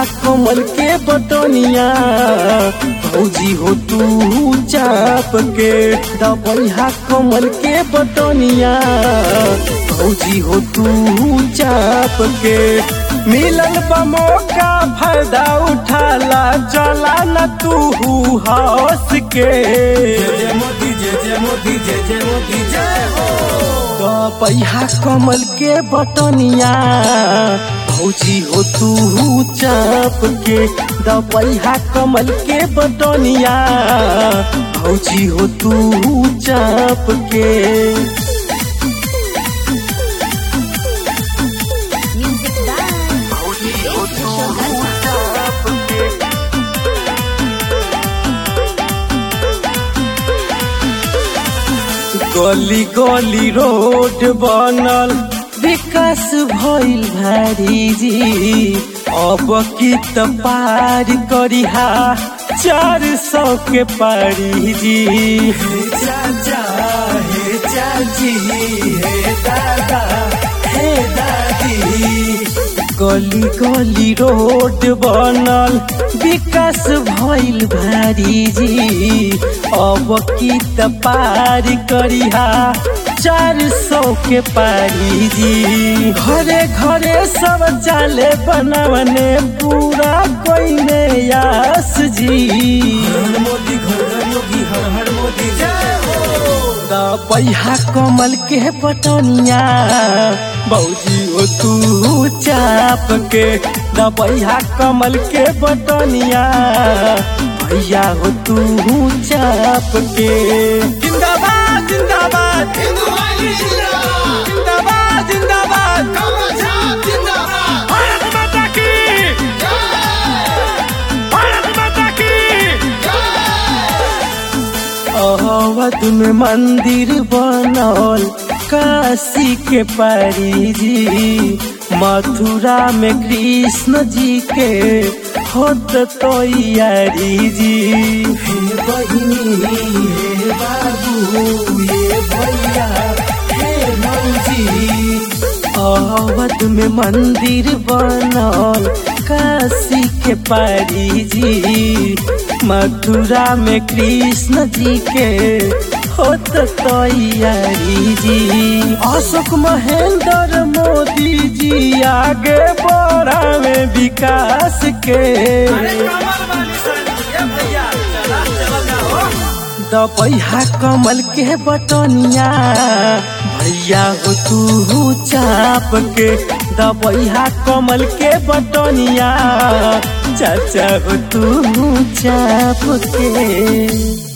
कमल के बटनिया भौजी हो तू चाप के दबैहा कमल के बटनिया भौजी हो तू चाप के मिलल बा मौका फायदा उठाला जला न तू हंस के जय जय मोदी जय जय मोदी जय जय मोदी जय हो पैहा कमल के बटनिया भौजी हो तू चाप के दपैहा कमल के बटनिया भौजी हो तू चाप के Music by भौजी हो तू Shobhan. चाप के गली गली रोड बनल विकास भइल भारी जी अब की त पार करिहा चार सौ के पारी जी हे चाचा हे चाची हे दादा हे दादी गली गली रोड बनल विकास भइल भारी जी अब की त पार करिहा चार सौ के पारी जी घरे घरे सब चाले बनवने पूरा कोई ने यास जी हर मोदी घर घर योगी हर हर मोदी जय हो पैहा कमल के पटनिया बौजी हो तू चाप के दबैहा कमल के बटनिया भैया हो तू चाप के जिंदाबाद जिंदाबाद हिंदू वाहिनी जिंदाबाद जिंदाबाद जिंदाबाद कमल छाप जिंदाबाद भारत माता की भारत माता की अवध में मंदिर बनल काशी के पारी जी मथुरा में कृष्ण जी के होत तैयारी जी हे बहिनी हे बाबू हे भैया हे मौजी अवध में मंदिर बनल काशी के पारी जी मथुरा में कृष्ण जी के होत तैयारी जी अशोक महेंद्र मोदी जी आगे बढ़ावे विकास के अरे कमल वाली सानी ये भैया चला चला जाओ दबैहा कमल के बटनिया भैया हो तू चाप के दबैहा कमल के बटनिया चाचा हो तू चाप के